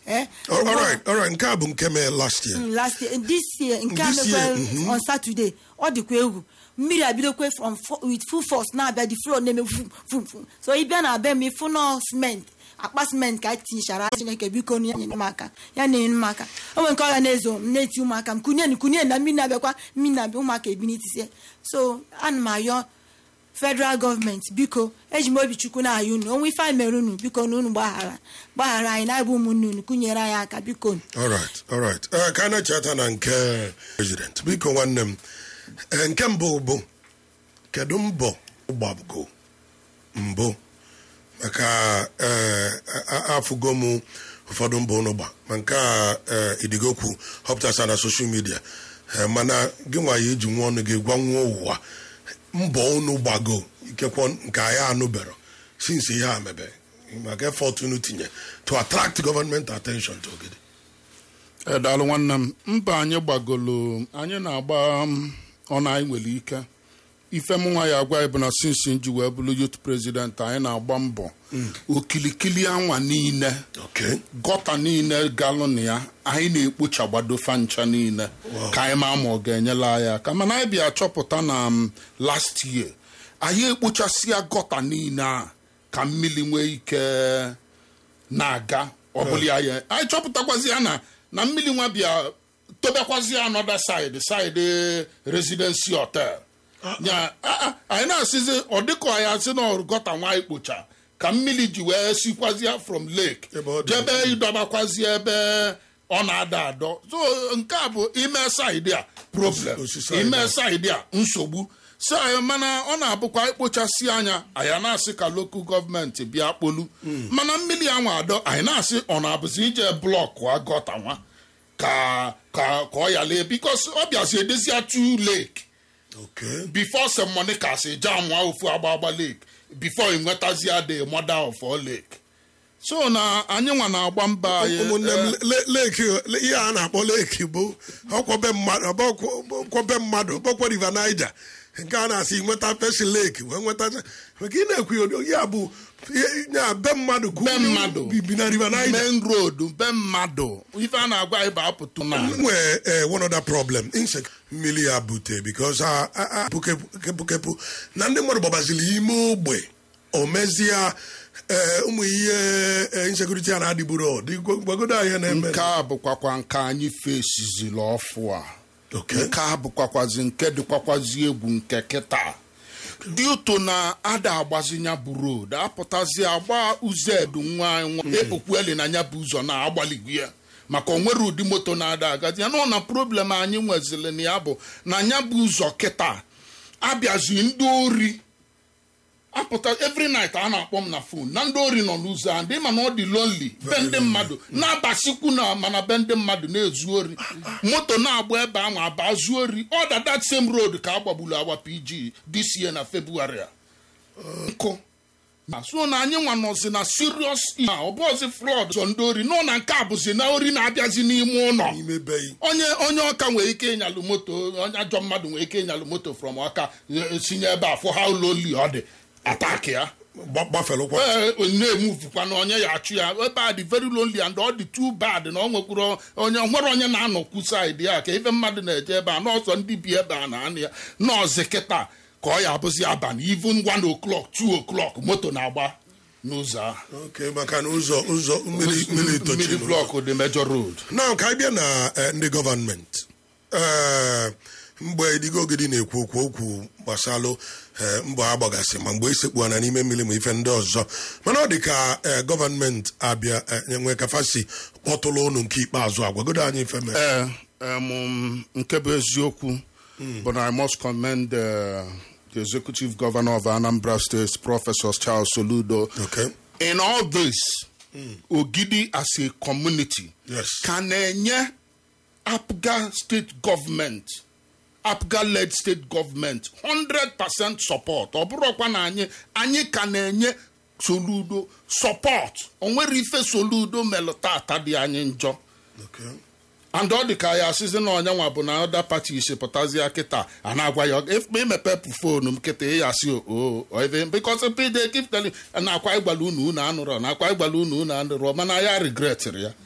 eh All right, all right. nke a bụ nke mee last year Mm, last year this year nke a This year, mekwe on saturday ọ dịkwa egwu mmiri abidokwe from fo- with full force na-abịa the floor na-eme fum fum fum so ị bịa na be m ịfụ nọ cement akpa cement ka tinyechara chineke biko ya nyere m aka ya na-enyere m aka o nwere nke ọ ga na-ezo m na-eti ụmụaka m kunye kunye na mmiri na-abịakwa mmiri na-abịa ụmụaka ebi n'itisie so ana m ayọ federal gọọmenti biko eji m obi chukwu na-ayọ unu onwe ife anyị mere unu biko na unu gbaghara gbaghara anyị na-abụ ụmụnne unu kunyere anyị aka biko all right, all right. Eh, ka a na-echeta na nke president biko nwanne m Eh, nke mbụ bụ kedu mbọ ụgbago mbụ maka eh, a- a- afụgo m ụfọdụ mbọ unu gba ma nke a eh, idigokwu họpụtasa na soshal midia Eh, mana gị nwa ya eji nwa ọnụ gị gwa nwa ụwa mbọ unu gbago ikekwe nke anyị anụbero since ihe a mebe maka effort unu tinye to attract government attention to ogidi edalụ nwanne m mba anyị gbagolo anyị na-agba m ọnụ anyị nwere ike ife m nwa ya agwa anyị bụ na sinsi nji wee bụrụ youth president anyị na-agba mbọ okilikili anwa niile okay gọta niile galụ na ya anyị na-ekpochagbado fancha niile ka anyị ma ma ọ ga-enyela anyị aka mana anyị bịa chọpụta na m last year anyị ekpochasịa gọta niile a ka mmiri nwee ike na-aga ọbụla anyị anyị chọpụtakwazi ya na na mmiri nwa bịa tobekwazi another side side residency hotel nya a- a- anyị na-asịzi ọ dịka anyị asị na ọrụ gọta nwa ikpocha ka mmiri ji wee sikwazia from lake Ebe ọ dị. jebe ịdọbakwazi ebe ọ na-ada adọ so nke a bụ ime saịdị a problem Osisi anyị ime na- saịdị a nsogbu so anyị mana ọ na-abụkwa ikpochasị anya anyị na-asị ka lokal gọọmenti bịa kpolu mana mmiri anwa adọ anyị na-asị ọ na-abụzi ije blọkụ agọta nwa ka ka ka ọ yalee bikos ọ bịazi edezia tu lake okay before some money ka si jam wa ofu agba agba lake before ị nwetazia the mother of all lake so na anyị nwa na-agba mba anyị ụmụnne m eh, le- leki le- ihe a na-akpọ leki bụ ọkwọbe mmadụ ọkwọbe mmadụ ọkpọkwa river niger nke a na-asị nweta peshi leki wee nweta maka ị na-ekwu ya bụ ihe- ya be mmadụ ka Be unu mmadụ. bibi na river niger main road be mmadụ ife a na-agwa anyị bụ apụtụ na nwee eh, one other problem insect mmiri ya bute because a a- a- kepụkepụ na ndị mmadụ gbabaziri ime ogbe o mezie eh, ụmụ ihe eh, insecurity a na-adịburo gwagodo anyị na-eme nke a bụkwakwa nke anyị fesiziri ọfụ a Okay. nke a bụkwakwazi nke dịkwakwazi egwu nke kịta dị ụtọ na ada agbazinya bụ road apụtazi agba ụzọ edu nwa anyị nwa ekpokwueli na nya bụ ụzọ na-agbaligwu ya maka o nwere ụdị moto na-ada agazi ya nọ na problem anyị nwezili na ya bụ na nya bụ ụzọ kịta abịazi ndị ori apụta every night a na-akpọ m na fon na ndị ori nọ n'ụzọ a ndị ma na ọ dị lonely be ndị mmadụ na-abasikwu na mana be ndị mmadụ na-ezu ori moto na-agba ebe ahụ aba zuo ori ọ da that same road ka a gbagburu agba pg this year na february a nkụ na so na anyị nwa nọzi na serious ihe a, ọ bụzi flood zọ ndị ori nọ na nke a bụzi na ori na-abịazi n'ime ụlọ n'ime be yi onye onye ọka nwere ike ịnyalụ moto onye ajọ mmadụ nwere ike ịnyalụ moto from ọka eh, sinye ebe a fụ ha ụlọ oli ọ dị atak ya gba- gbafelụkwa ee na-emuvukwa na onye ya achụ ya ebe a dị very lonely and ọ dị too bad na ọ nwekwuru onye nwere onye na-anọkwu saịdị ya ka ife mmadụ na-eje ebe a n'ọsọ ndị bi ebe a na anị ya nọọsụ kịta ka ọ ya abụzi abalị even one o'clock two o'clock moto na-agba n'ụzọ ahụ oke maka na ụzọ ụzọ mmiri mmiri mmiri tochiri blọk dị major road na ka anyị bịa na eh, ndị gọvanmenti ee mgbe idigo ogidi na-ekwu okwu okwu gbasalụ eh, mbọ agbagasị ma mgbe isekpu na n'ime mmiri ma ife ndị ọzọ mana ọ dị ka eh, gọvanmenti abịa eh, nwee kafasi kpọtụrụ ụnụ nke ikpeazụ agwagodo anyị ife mere ee em, nke bụ eziokwu bụ na i must commend uh, the executive governor of anambra state professor charles soludo okay in all this ogidi as a community Yes. ka na-enye apga state government apga led state government 100% support ọ bụrụkwa na anyị anyị ka na-enye soludo support o nwere ife soludo melụ tata dị anyị njọ okay and ọ dị ka ya asịzi na onye nwa bụ na ọda pati isi pụtazie kịta a na-agwa ya efe imepepụ fonu m kịta ya asị o ebe bikos pd kiftel na-akwa ịgbala unu unu anụrọ na akwa ịgbala unu unu anụrọ mana ya regretịrị ya